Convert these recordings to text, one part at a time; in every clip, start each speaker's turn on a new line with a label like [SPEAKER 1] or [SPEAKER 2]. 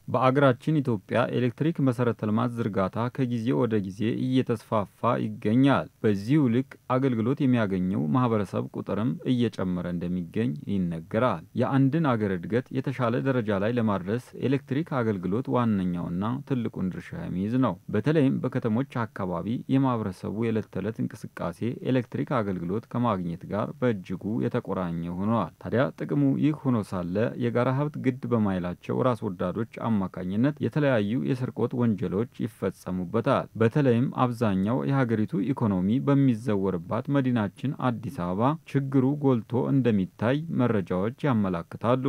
[SPEAKER 1] በአገራችን ኢትዮጵያ ኤሌክትሪክ መሰረተ ልማት ዝርጋታ ከጊዜ ወደ ጊዜ እየተስፋፋ ይገኛል። በዚሁ ልክ አገልግሎት የሚያገኘው ማህበረሰብ ቁጥርም እየጨመረ እንደሚገኝ ይነገራል። የአንድን አገር እድገት የተሻለ ደረጃ ላይ ለማድረስ ኤሌክትሪክ አገልግሎት ዋነኛውና ትልቁን ድርሻ የሚይዝ ነው። በተለይም በከተሞች አካባቢ የማህበረሰቡ የዕለት ተዕለት እንቅስቃሴ ኤሌክትሪክ አገልግሎት ከማግኘት ጋር በእጅጉ የተቆራኘ ሆኗል። ታዲያ ጥቅሙ ይህ ሆኖ ሳለ የጋራ ሀብት ግድ በማይላቸው ራስ ወዳዶች አማካኝነት የተለያዩ የስርቆት ወንጀሎች ይፈጸሙበታል። በተለይም አብዛኛው የሀገሪቱ ኢኮኖሚ በሚዘወርባት መዲናችን አዲስ አበባ ችግሩ ጎልቶ እንደሚታይ መረጃዎች ያመላክታሉ።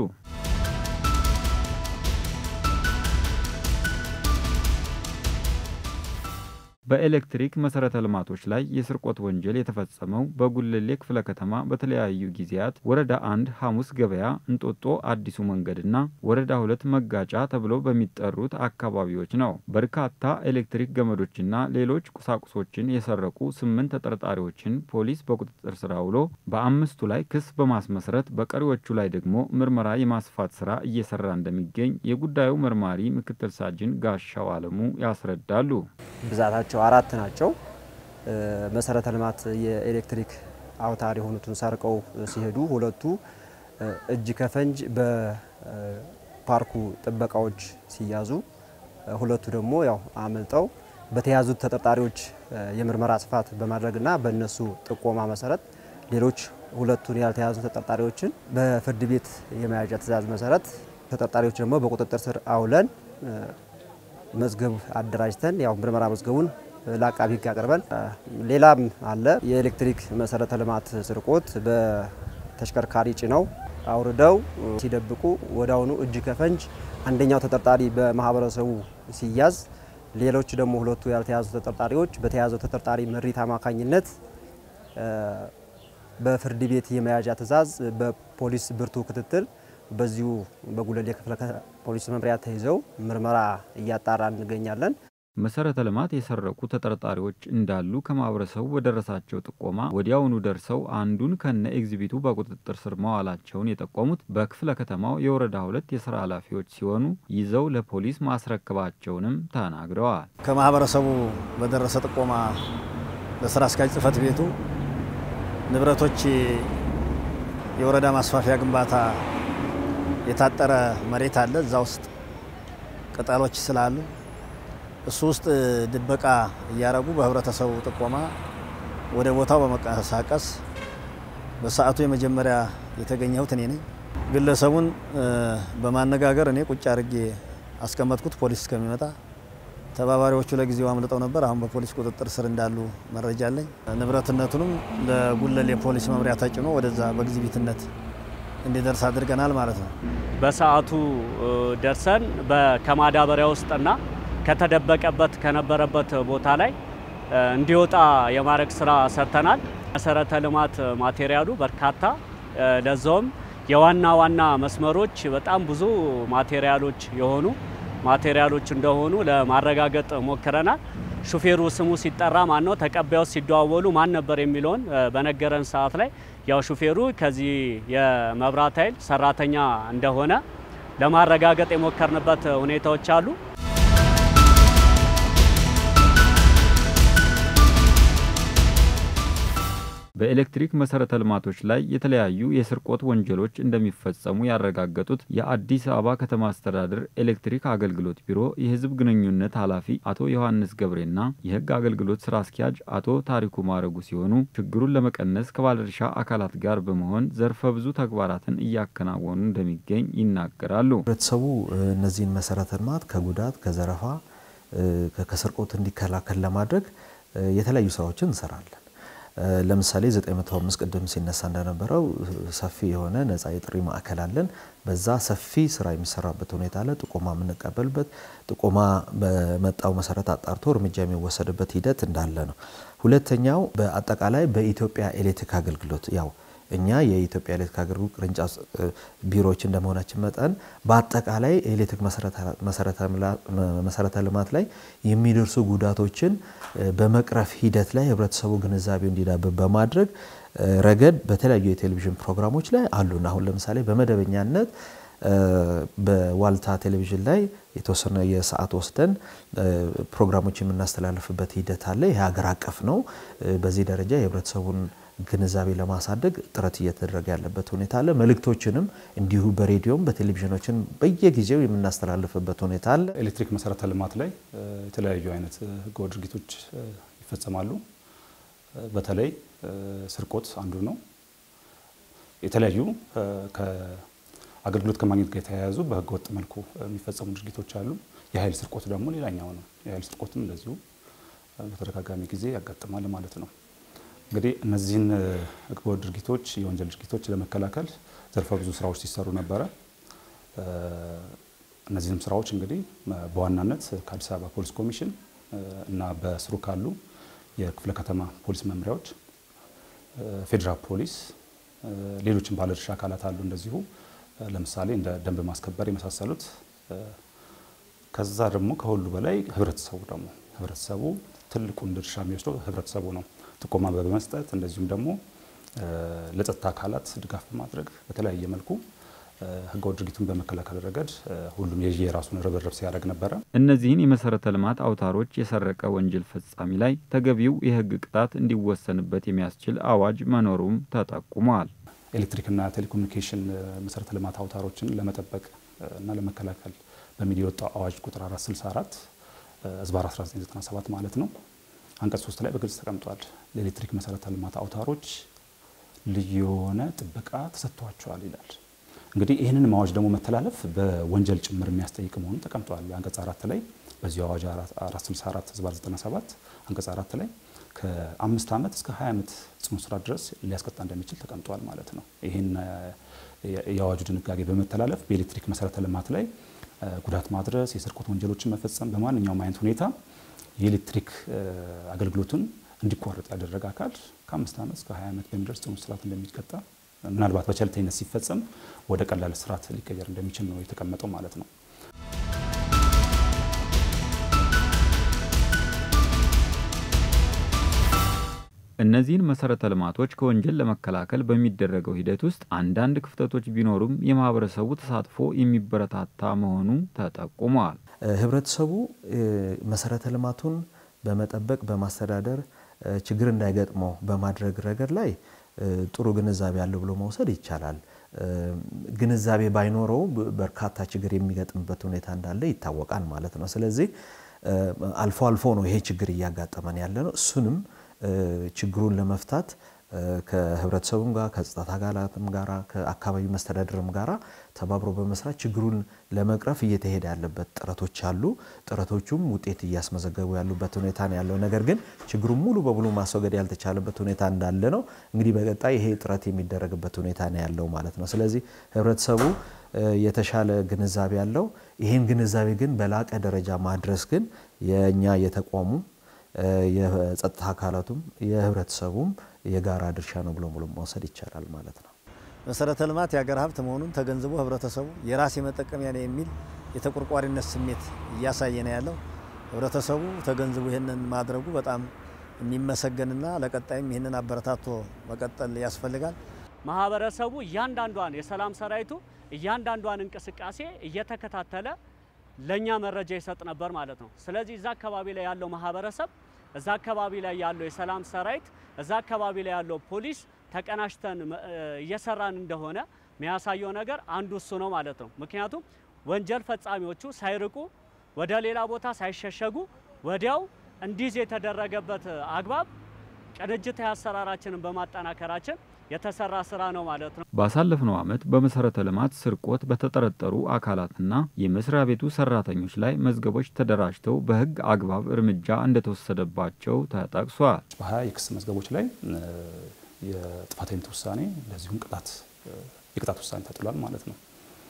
[SPEAKER 1] በኤሌክትሪክ መሰረተ ልማቶች ላይ የስርቆት ወንጀል የተፈጸመው በጉለሌ ክፍለ ከተማ በተለያዩ ጊዜያት ወረዳ አንድ ሐሙስ ገበያ፣ እንጦጦ አዲሱ መንገድና ወረዳ ሁለት መጋጫ ተብለው በሚጠሩት አካባቢዎች ነው። በርካታ ኤሌክትሪክ ገመዶችና ሌሎች ቁሳቁሶችን የሰረቁ ስምንት ተጠርጣሪዎችን ፖሊስ በቁጥጥር ስር አውሎ በአምስቱ ላይ ክስ በማስመስረት በቀሪዎቹ ላይ ደግሞ ምርመራ የማስፋት ስራ እየሰራ እንደሚገኝ የጉዳዩ መርማሪ ምክትል ሳጅን ጋሻው አለሙ ያስረዳሉ።
[SPEAKER 2] ብዛታቸው አራት ናቸው። መሰረተ ልማት የኤሌክትሪክ አውታር የሆኑትን ሰርቀው ሲሄዱ ሁለቱ እጅ ከፈንጅ በፓርኩ ጥበቃዎች ሲያዙ፣ ሁለቱ ደግሞ ያው አመልጠው በተያዙት ተጠርጣሪዎች የምርመራ ስፋት በማድረግና በእነሱ ጥቆማ መሰረት ሌሎች ሁለቱን ያልተያዙ ተጠርጣሪዎችን በፍርድ ቤት የመያዣ ትዕዛዝ መሰረት ተጠርጣሪዎች ደግሞ በቁጥጥር ስር አውለን መዝገብ አደራጅተን ያው ምርመራ መዝገቡን ለአቃቢ ሕግ አቅርበን ሌላም አለ። የኤሌክትሪክ መሰረተ ልማት ስርቆት በተሽከርካሪ ጭነው አውርደው ሲደብቁ ወዲያውኑ እጅ ከፈንጅ አንደኛው ተጠርጣሪ በማህበረሰቡ ሲያዝ፣ ሌሎች ደግሞ ሁለቱ ያልተያዙ ተጠርጣሪዎች በተያዘው ተጠርጣሪ ምሪት አማካኝነት በፍርድ ቤት የመያዣ ትዕዛዝ በፖሊስ ብርቱ ክትትል በዚሁ በጉለሌ ክፍለ ፖሊስ መምሪያ ተይዘው ምርመራ እያጣራ እንገኛለን።
[SPEAKER 1] መሰረተ ልማት የሰረቁ ተጠርጣሪዎች እንዳሉ ከማህበረሰቡ በደረሳቸው ጥቆማ ወዲያውኑ ደርሰው አንዱን ከነ ኤግዚቢቱ በቁጥጥር ስር መዋላቸውን የጠቆሙት በክፍለ ከተማው የወረዳ ሁለት የስራ ኃላፊዎች ሲሆኑ ይዘው ለፖሊስ ማስረከባቸውንም ተናግረዋል።
[SPEAKER 3] ከማህበረሰቡ በደረሰ ጥቆማ ለስራ አስኪያጅ ጽህፈት ቤቱ ንብረቶች የወረዳ ማስፋፊያ ግንባታ የታጠረ መሬት አለ። እዛ ውስጥ ቅጠሎች ስላሉ እሱ ውስጥ ድበቃ እያረጉ በህብረተሰቡ ጥቆማ ወደ ቦታው በመንቀሳቀስ በሰዓቱ የመጀመሪያ የተገኘሁት እኔ ነኝ። ግለሰቡን በማነጋገር እኔ ቁጭ አድርጌ አስቀመጥኩት ፖሊስ እስከሚመጣ። ተባባሪዎቹ ለጊዜው አምልጠው ነበር። አሁን በፖሊስ ቁጥጥር ስር እንዳሉ መረጃ አለኝ። ንብረትነቱንም ለጉለሌ ፖሊስ መምሪያ ተጭኖ ወደዛ በግዚቢትነት እንዲደርስ አድርገናል ማለት ነው።
[SPEAKER 4] በሰዓቱ ደርሰን ከማዳበሪያ ውስጥና ከተደበቀበት ከነበረበት ቦታ ላይ እንዲወጣ የማድረግ ስራ ሰርተናል። መሰረተ ልማት ማቴሪያሉ በርካታ ለዛውም የዋና ዋና መስመሮች በጣም ብዙ ማቴሪያሎች የሆኑ ማቴሪያሎች እንደሆኑ ለማረጋገጥ ሞክረናል። ሹፌሩ ስሙ ሲጠራ ማን ነው፣ ተቀባዩ ሲደዋወሉ ማን ነበር የሚለውን በነገረን ሰዓት ላይ ያው ሹፌሩ ከዚህ የመብራት ኃይል ሰራተኛ እንደሆነ ለማረጋገጥ የሞከርንበት ሁኔታዎች አሉ።
[SPEAKER 1] በኤሌክትሪክ መሰረተ ልማቶች ላይ የተለያዩ የስርቆት ወንጀሎች እንደሚፈጸሙ ያረጋገጡት የአዲስ አበባ ከተማ አስተዳደር ኤሌክትሪክ አገልግሎት ቢሮ የሕዝብ ግንኙነት ኃላፊ አቶ ዮሐንስ ገብሬና የሕግ አገልግሎት ስራ አስኪያጅ አቶ ታሪኩ ማረጉ ሲሆኑ ችግሩን ለመቀነስ ከባለድርሻ አካላት ጋር በመሆን ዘርፈ ብዙ ተግባራትን እያከናወኑ እንደሚገኝ ይናገራሉ።
[SPEAKER 5] ህብረተሰቡ እነዚህን መሰረተ ልማት ከጉዳት ከዘረፋ፣ ከስርቆት እንዲከላከል ለማድረግ የተለያዩ ስራዎችን እንሰራለን። ለምሳሌ 905 ቅድም ሲነሳ እንደነበረው ሰፊ የሆነ ነጻ የጥሪ ማዕከል አለን። በዛ ሰፊ ስራ የሚሰራበት ሁኔታ አለ። ጥቆማ የምንቀበልበት፣ ጥቆማ በመጣው መሰረት አጣርቶ እርምጃ የሚወሰድበት ሂደት እንዳለ ነው። ሁለተኛው በአጠቃላይ በኢትዮጵያ ኤሌክትሪክ አገልግሎት ያው እኛ የኢትዮጵያ ኤሌክትሪክ አገልግሎት ቅርንጫፍ ቢሮዎች እንደመሆናችን መጠን በአጠቃላይ ኤሌክትሪክ መሰረተ ልማት ላይ የሚደርሱ ጉዳቶችን በመቅረፍ ሂደት ላይ ህብረተሰቡ ግንዛቤው እንዲዳብር በማድረግ ረገድ በተለያዩ የቴሌቪዥን ፕሮግራሞች ላይ አሉን። አሁን ለምሳሌ በመደበኛነት በዋልታ ቴሌቪዥን ላይ የተወሰነ የሰዓት ወስደን ፕሮግራሞች የምናስተላልፍበት ሂደት አለ። ይህ ሀገር አቀፍ ነው። በዚህ ደረጃ የህብረተሰቡን ግንዛቤ ለማሳደግ ጥረት እየተደረገ ያለበት ሁኔታ አለ። መልእክቶችንም እንዲሁ በሬዲዮም በቴሌቪዥኖችን በየጊዜው የምናስተላልፍበት ሁኔታ አለ።
[SPEAKER 6] ኤሌክትሪክ መሰረተ ልማት ላይ የተለያዩ አይነት ህገወጥ ድርጊቶች ይፈጸማሉ። በተለይ ስርቆት አንዱ ነው። የተለያዩ አገልግሎት ከማግኘት ጋር የተያያዙ በህገ ወጥ መልኩ የሚፈጸሙ ድርጊቶች አሉ። የኃይል ስርቆት ደግሞ ሌላኛው ነው። የኃይል ስርቆትም እንደዚሁ በተደጋጋሚ ጊዜ ያጋጥማል ማለት ነው። እንግዲህ እነዚህን ህገወጥ ድርጊቶች፣ የወንጀል ድርጊቶች ለመከላከል ዘርፈ ብዙ ስራዎች ሲሰሩ ነበረ። እነዚህንም ስራዎች እንግዲህ በዋናነት ከአዲስ አበባ ፖሊስ ኮሚሽን እና በስሩ ካሉ የክፍለ ከተማ ፖሊስ መምሪያዎች፣ ፌዴራል ፖሊስ፣ ሌሎችም ባለድርሻ አካላት አሉ እንደዚሁ ለምሳሌ እንደ ደንብ ማስከበር የመሳሰሉት። ከዛ ደግሞ ከሁሉ በላይ ህብረተሰቡ ደግሞ ህብረተሰቡ ትልቁን ድርሻ የሚወስደው ህብረተሰቡ ነው። ጥቆማ በመስጠት እንደዚሁም ደግሞ ለጸጥታ አካላት ድጋፍ በማድረግ በተለያየ መልኩ ህገወጥ ድርጊቱን በመከላከል ረገድ ሁሉም የራሱን ርብርብ ሲያደርግ ነበረ።
[SPEAKER 1] እነዚህን የመሰረተ ልማት አውታሮች የሰረቀ ወንጀል ፈጻሚ ላይ ተገቢው የህግ ቅጣት እንዲወሰንበት የሚያስችል አዋጅ መኖሩም ተጠቁሟል።
[SPEAKER 6] ኤሌክትሪክና ቴሌኮሙኒኬሽን መሰረተ ልማት አውታሮችን ለመጠበቅ እና ለመከላከል በሚል የወጣው አዋጅ ቁጥር 464 ህዝባር 1997 ማለት ነው። አንቀጽ 3 ላይ በግልጽ ተቀምጧል። ለኤሌክትሪክ መሰረተ ልማት አውታሮች ልዩ የሆነ ጥበቃ ተሰጥቷቸዋል ይላል። እንግዲህ ይህንን አዋጅ ደግሞ መተላለፍ በወንጀል ጭምር የሚያስጠይቅ መሆኑ ተቀምጧል። አንቀጽ አራት ላይ በዚሁ አዋጅ 464 ህዝባር 97 አንቀጽ አራት ላይ ከአምስት ዓመት እስከ 20 ዓመት ጽኑ እስራት ድረስ ሊያስቀጣ እንደሚችል ተቀምጧል ማለት ነው። ይህን የአዋጁ ድንጋጌ በመተላለፍ በኤሌክትሪክ መሰረተ ልማት ላይ ጉዳት ማድረስ፣ የስርቆት ወንጀሎችን መፈጸም፣ በማንኛውም አይነት ሁኔታ የኤሌክትሪክ አገልግሎቱን እንዲቋረጥ ያደረገ አካል ከአምስት ዓመት እስከ 20 ዓመት በሚደርስ ጽኑ እስራት እንደሚቀጣ ምናልባት በቸልተኝነት ሲፈጸም ወደ ቀላል እስራት ሊቀየር እንደሚችል ነው የተቀመጠው ማለት ነው።
[SPEAKER 1] እነዚህን መሰረተ ልማቶች ከወንጀል ለመከላከል በሚደረገው ሂደት ውስጥ አንዳንድ ክፍተቶች ቢኖሩም የማህበረሰቡ ተሳትፎ የሚበረታታ መሆኑ ተጠቁሟል።
[SPEAKER 5] ህብረተሰቡ መሰረተ ልማቱን በመጠበቅ በማስተዳደር ችግር እንዳይገጥመው በማድረግ ረገድ ላይ ጥሩ ግንዛቤ አለው ብሎ መውሰድ ይቻላል። ግንዛቤ ባይኖረው በርካታ ችግር የሚገጥምበት ሁኔታ እንዳለ ይታወቃል ማለት ነው። ስለዚህ አልፎ አልፎ ነው ይሄ ችግር እያጋጠመን ያለ ነው። እሱንም ችግሩን ለመፍታት ከህብረተሰቡም ጋር ከጸጥታ አካላትም ጋር ከአካባቢ መስተዳድርም ጋር ተባብሮ በመስራት ችግሩን ለመቅረፍ እየተሄደ ያለበት ጥረቶች አሉ። ጥረቶቹም ውጤት እያስመዘገቡ ያሉበት ሁኔታ ነው ያለው። ነገር ግን ችግሩን ሙሉ በሙሉ ማስወገድ ያልተቻለበት ሁኔታ እንዳለ ነው። እንግዲህ በቀጣይ ይሄ ጥረት የሚደረግበት ሁኔታ ነው ያለው ማለት ነው። ስለዚህ ህብረተሰቡ የተሻለ ግንዛቤ ያለው ይህን ግንዛቤ ግን በላቀ ደረጃ ማድረስ ግን የእኛ የተቋሙ የጸጥታ አካላቱም የህብረተሰቡም የጋራ ድርሻ ነው ብሎ ሙሉ መውሰድ ይቻላል ማለት ነው።
[SPEAKER 3] መሰረተ ልማት የሀገር ሀብት መሆኑን ተገንዝቦ ህብረተሰቡ የራስ የመጠቀሚያ ነው የሚል የተቆርቋሪነት ስሜት እያሳየ ነው ያለው። ህብረተሰቡ ተገንዝቦ ይህንን ማድረጉ በጣም የሚመሰገንና ለቀጣይም ይህንን አበረታቶ መቀጠል ያስፈልጋል።
[SPEAKER 4] ማህበረሰቡ እያንዳንዷን የሰላም ሰራዊቱ እያንዳንዷን እንቅስቃሴ እየተከታተለ ለኛ መረጃ ይሰጥ ነበር ማለት ነው። ስለዚህ እዛ አካባቢ ላይ ያለው ማህበረሰብ፣ እዛ አካባቢ ላይ ያለው የሰላም ሰራዊት፣ እዛ አካባቢ ላይ ያለው ፖሊስ ተቀናጅተን እየሰራን እንደሆነ የሚያሳየው ነገር አንዱ እሱ ነው ማለት ነው። ምክንያቱም ወንጀል ፈጻሚዎቹ ሳይርቁ ወደ ሌላ ቦታ ሳይሸሸጉ ወዲያው እንዲዝ የተደረገበት አግባብ ቅንጅታዊ አሰራራችንን በማጠናከራችን የተሰራ ስራ ነው ማለት ነው።
[SPEAKER 1] ባሳለፍነው ዓመት በመሰረተ ልማት ስርቆት በተጠረጠሩ አካላትና የመስሪያ ቤቱ ሰራተኞች ላይ መዝገቦች ተደራጅተው በሕግ አግባብ እርምጃ እንደተወሰደባቸው ተጠቅሷል።
[SPEAKER 6] በሀያ የክስ መዝገቦች ላይ የጥፋተኝነት ውሳኔ እንደዚሁም ቅጣት የቅጣት ውሳኔ ተጥሏል ማለት ነው።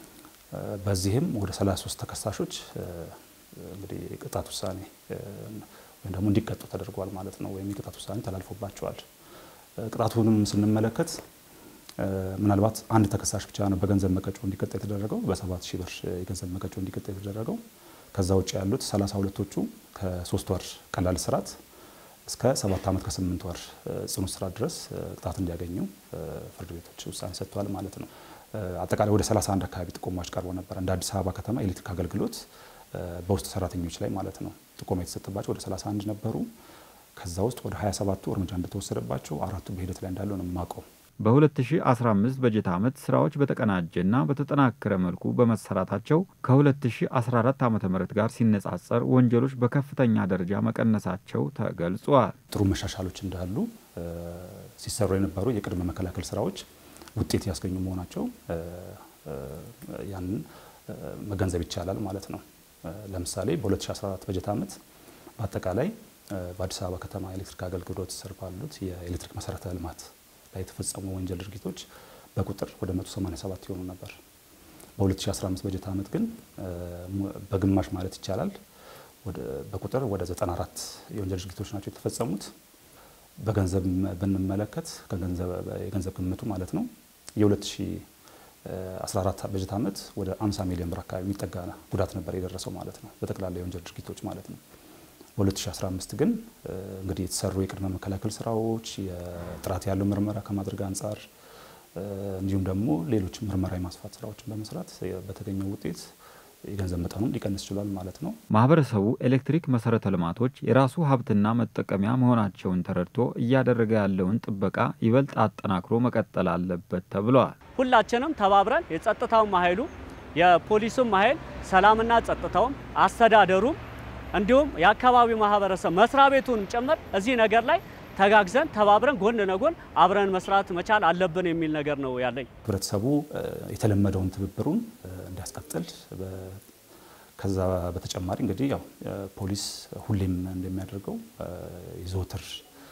[SPEAKER 6] በዚህም ወደ 33 ተከሳሾች እንግዲህ የቅጣት ውሳኔ ወይም ደግሞ እንዲቀጡ ተደርጓል ማለት ነው። ወይም የቅጣት ውሳኔ ተላልፎባቸዋል። ቅጣቱንም ስንመለከት ምናልባት አንድ ተከሳሽ ብቻ ነው በገንዘብ መቀጮ እንዲቀጣ የተደረገው በሰባት ሺህ ብር የገንዘብ መቀጮ እንዲቀጣ የተደረገው። ከዛ ውጭ ያሉት ሰላሳ ሁለቶቹ ከሶስት ወር ቀላል እስራት እስከ ሰባት ዓመት ከስምንት ወር ጽኑ እስራት ድረስ ቅጣት እንዲያገኙ ፍርድ ቤቶች ውሳኔ ሰጥተዋል ማለት ነው። አጠቃላይ ወደ 31 አካባቢ ጥቆማዎች ቀርቦ ነበር። እንደ አዲስ አበባ ከተማ ኤሌክትሪክ አገልግሎት በውስጥ ሰራተኞች ላይ ማለት ነው ጥቆማ የተሰጠባቸው ወደ 31 ነበሩ። ከዛ ውስጥ ወደ 27ቱ እርምጃ እንደተወሰደባቸው አራቱ በሂደት ላይ እንዳለው ነው የማውቀው።
[SPEAKER 1] በ2015 በጀት ዓመት ስራዎች በተቀናጀና በተጠናከረ መልኩ በመሰራታቸው ከ2014 ዓ ም ጋር ሲነጻጸር ወንጀሎች በከፍተኛ ደረጃ መቀነሳቸው ተገልጿል።
[SPEAKER 6] ጥሩ መሻሻሎች እንዳሉ ሲሰሩ የነበሩ የቅድመ መከላከል ስራዎች ውጤት ያስገኙ መሆናቸው ያንን መገንዘብ ይቻላል ማለት ነው። ለምሳሌ በ2014 በጀት ዓመት በአጠቃላይ በአዲስ አበባ ከተማ ኤሌክትሪክ አገልግሎት ስር ባሉት የኤሌክትሪክ መሰረተ ልማት ላይ የተፈጸሙ ወንጀል ድርጊቶች በቁጥር ወደ 187 ይሆኑ ነበር። በ2015 በጀት ዓመት ግን በግማሽ ማለት ይቻላል በቁጥር ወደ 94 የወንጀል ድርጊቶች ናቸው የተፈጸሙት። በገንዘብ ብንመለከት የገንዘብ ግምቱ ማለት ነው የ2014 በጀት ዓመት ወደ 50 ሚሊዮን ብር አካባቢ የሚጠጋ ጉዳት ነበር የደረሰው ማለት ነው፣ በጠቅላላ የወንጀል ድርጊቶች ማለት ነው። በ2015 ግን እንግዲህ የተሰሩ የቅድመ መከላከል ስራዎች የጥራት ያለው ምርመራ ከማድረግ አንጻር እንዲሁም ደግሞ ሌሎች ምርመራ የማስፋት ስራዎችን በመስራት በተገኘው ውጤት የገንዘብ መጠኑን ሊቀንስ ችሏል ማለት ነው።
[SPEAKER 1] ማህበረሰቡ ኤሌክትሪክ መሰረተ ልማቶች የራሱ ሀብትና መጠቀሚያ መሆናቸውን ተረድቶ እያደረገ ያለውን ጥበቃ ይበልጥ አጠናክሮ መቀጠል አለበት ተብለዋል።
[SPEAKER 4] ሁላችንም ተባብረን የጸጥታውም ኃይሉ የፖሊሱም ኃይል ሰላምና ጸጥታውም አስተዳደሩም እንዲሁም የአካባቢው ማህበረሰብ መስሪያ ቤቱን ጭምር እዚህ ነገር ላይ ተጋግዘን ተባብረን ጎን ለጎን አብረን መስራት መቻል አለብን የሚል ነገር ነው ያለኝ።
[SPEAKER 6] ህብረተሰቡ የተለመደውን ትብብሩን እንዲያስቀጥል ከዛ በተጨማሪ እንግዲህ ያው ፖሊስ ሁሌም እንደሚያደርገው የዘወትር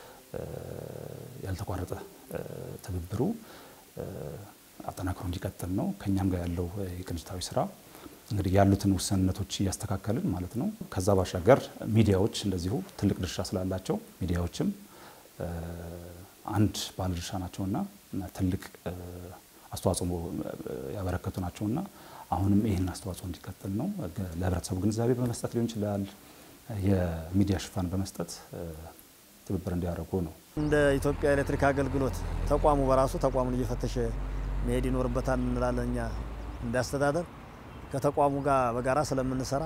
[SPEAKER 6] ያልተቋረጠ ትብብሩ አጠናክሮ እንዲቀጥል ነው። ከኛም ጋር ያለው የቅንጅታዊ ስራ እንግዲህ ያሉትን ውስንነቶች እያስተካከልን ማለት ነው። ከዛ ባሻገር ሚዲያዎች እንደዚሁ ትልቅ ድርሻ ስላላቸው ሚዲያዎችም አንድ ባለድርሻ ናቸውና ትልቅ አስተዋጽኦ ያበረከቱ ናቸውና አሁንም ይህን አስተዋጽኦ እንዲቀጥል ነው። ለህብረተሰቡ ግንዛቤ በመስጠት ሊሆን ይችላል፣ የሚዲያ ሽፋን በመስጠት ትብብር እንዲያደርጉ ነው።
[SPEAKER 3] እንደ ኢትዮጵያ ኤሌክትሪክ አገልግሎት ተቋሙ በራሱ ተቋሙን እየፈተሸ መሄድ ይኖርበታል እንላለን። እኛ እንዳስተዳደር ከተቋሙ ጋር በጋራ ስለምንሰራ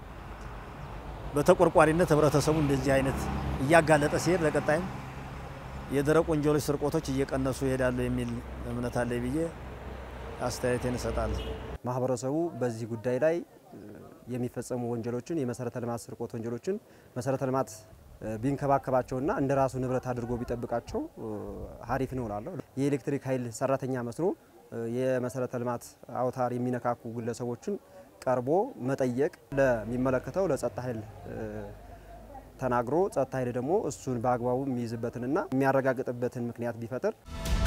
[SPEAKER 3] በተቆርቋሪነት ህብረተሰቡ እንደዚህ አይነት እያጋለጠ ሲሄድ ለቀጣይም የደረቅ ወንጀሎች ስርቆቶች እየቀነሱ ይሄዳሉ የሚል እምነት አለ ብዬ አስተያየቴን እሰጣለሁ።
[SPEAKER 2] ማህበረሰቡ በዚህ ጉዳይ ላይ የሚፈጸሙ ወንጀሎችን የመሰረተ ልማት ስርቆት ወንጀሎችን መሰረተ ልማት ቢንከባከባቸውና እንደ ራሱ ንብረት አድርጎ ቢጠብቃቸው ሀሪፍ ነው እላለሁ። የኤሌክትሪክ ኃይል ሰራተኛ መስሎ የመሰረተ ልማት አውታር የሚነካኩ ግለሰቦችን ቀርቦ መጠየቅ ለሚመለከተው ለጸጥታ ኃይል ተናግሮ ጸጥታ ኃይል ደግሞ እሱን በአግባቡ የሚይዝበትንና የሚያረጋግጥበትን ምክንያት ቢፈጥር